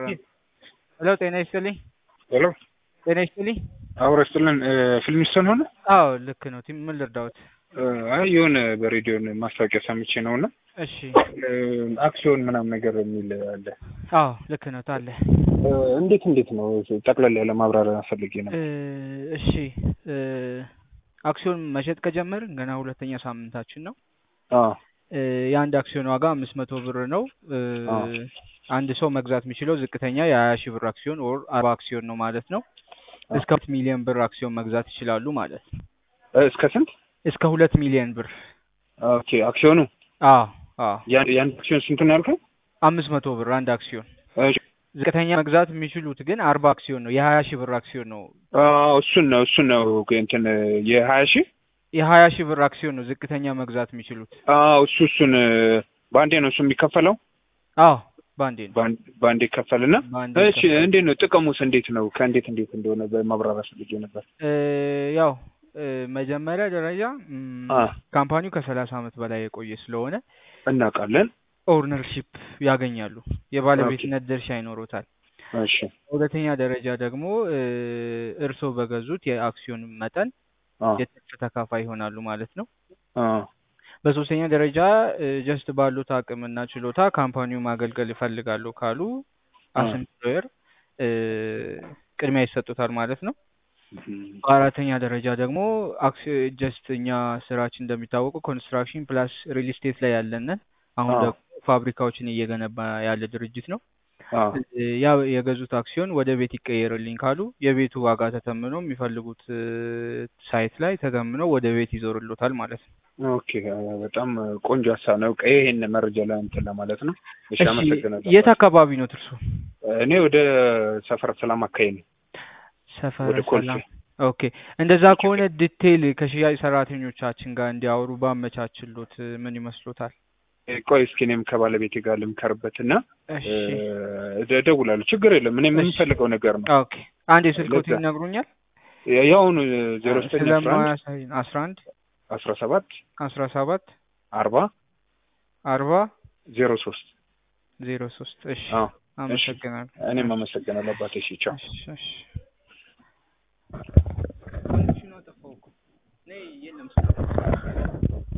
ሄሎ ጤና ይስጥልኝ። ሄሎ ጤና ይስጥልኝ። አብሮ ይስጥልን። ፊልሚስቶን ሆነ? አዎ ልክ ነው። ቲም ምን ልርዳዎት? አይ የሆነ በሬዲዮን ማስታወቂያ ሰምቼ ነው እና እሺ አክሲዮን ምናምን ነገር የሚል አለ። አዎ ልክ ነው ታለ እንዴት እንዴት ነው? ጠቅለል ያለ ማብራሪያ ፈልጌ ነው። እሺ አክሲዮን መሸጥ ከጀመርን ገና ሁለተኛ ሳምንታችን ነው። አዎ የአንድ አክሲዮን ዋጋ አምስት መቶ ብር ነው። አንድ ሰው መግዛት የሚችለው ዝቅተኛ የሀያ ሺህ ብር አክሲዮን ኦር አርባ አክሲዮን ነው ማለት ነው። እስከ ሁለት ሚሊዮን ብር አክሲዮን መግዛት ይችላሉ ማለት ነው። እስከ ስንት? እስከ ሁለት ሚሊዮን ብር። ኦኬ አክሲዮኑ አዎ አዎ ያ- የአንድ አክሲዮን ስንት ነው ያልከው? አምስት መቶ ብር አንድ አክሲዮን። እሺ። ዝቅተኛ መግዛት የሚችሉት ግን አርባ አክሲዮን ነው። የሀያ ሺህ ብር አክሲዮን ነው። አዎ እሱን ነው እሱን ነው እንትን የሀያ ሺህ የሀያ ሺህ ብር አክሲዮን ነው ዝቅተኛ መግዛት የሚችሉት። አዎ እሱ እሱን በአንዴ ነው እሱ የሚከፈለው አዎ በአንዴ ነው። በአንድ- በአንዴ ይከፈልና በአንዴ እሺ እንዴት ነው ጥቅሙስ እንዴት ነው ከእንዴት እንዴት እንደሆነ በማብራሪያ ፈልጌ ነበር እ ያው እ መጀመሪያ ደረጃ ም፣ አ ካምፓኒው ከሰላሳ ዓመት በላይ የቆየ ስለሆነ እናውቃለን ኦውነርሺፕ ያገኛሉ። የባለቤትነት ድርሻ ይኖሩታል። እሺ ሁለተኛ ደረጃ ደግሞ እ እርስዎ በገዙት የአክሲዮን መጠን አ የትርፍ ተካፋይ ይሆናሉ ማለት ነው። አ በሶስተኛ ደረጃ ጀስት ባሉት አቅምና ችሎታ ካምፓኒው ማገልገል ይፈልጋሉ ካሉ አ አስ ኤምፕሎየር ቅድሚያ ይሰጡታል ማለት ነው። እም፣ በአራተኛ ደረጃ ደግሞ ጀስት እኛ ስራችን እንደሚታወቀው ኮንስትራክሽን ፕላስ ሪል ስቴት ላይ ያለንን አሁን አ ደግሞ ፋብሪካዎችን እየገነባ ያለ ድርጅት ነው። አ እ ያ የገዙት አክሲዮን ወደ ቤት ይቀየርልኝ ካሉ የቤቱ ዋጋ ተተምኖ የሚፈልጉት እ ሳይት ላይ ተተምኖ ወደ ቤት ይዞርሎታል ማለት ነው። ኦኬ አ፣ በጣም ቆንጆ ሀሳብ ነው። ቀይ ይሄን መረጃ ላይ እንትን ለማለት ነው። እሺ እሺ አመሰግናለሁ። የት አካባቢ ነው እርሱ? እኔ ወደ ሰፈር ሰላም አካባቢ ነው። ሰፈረ ወደ ኮልፌ ሰላም። ኦኬ እንደዛ ከሆነ ዲቴይል ከሽያጭ ሰራተኞቻችን ጋር እንዲያወሩ ባመቻችሎት እ ምን ይመስሎታል? ቆይ እስኪ እኔም ከባለቤቴ ጋር ልምከርበት እና እሺ እ እደውላለሁ። ችግር የለም። እኔ እሺ የምንፈልገው ነገር ነው። ኦኬ አንድ የስልኮት ለዛ ይነግሩኛል? ያውኑ ዜሮ ዘጠኝ አስራ አንድ ስለማያሳይ አስራ አንድ አስራ ሰባት አስራ ሰባት አርባ አርባ ዜሮ ሶስት ዜሮ ሶስት እሺ አዎ እሺ አመሰግናለሁ። እኔም እሺ አመሰግናለሁ አባቴ። እሺ ቻው። እሺ እሺ ኮኔክሽኑ አጠፋው እኮ ነይ የለም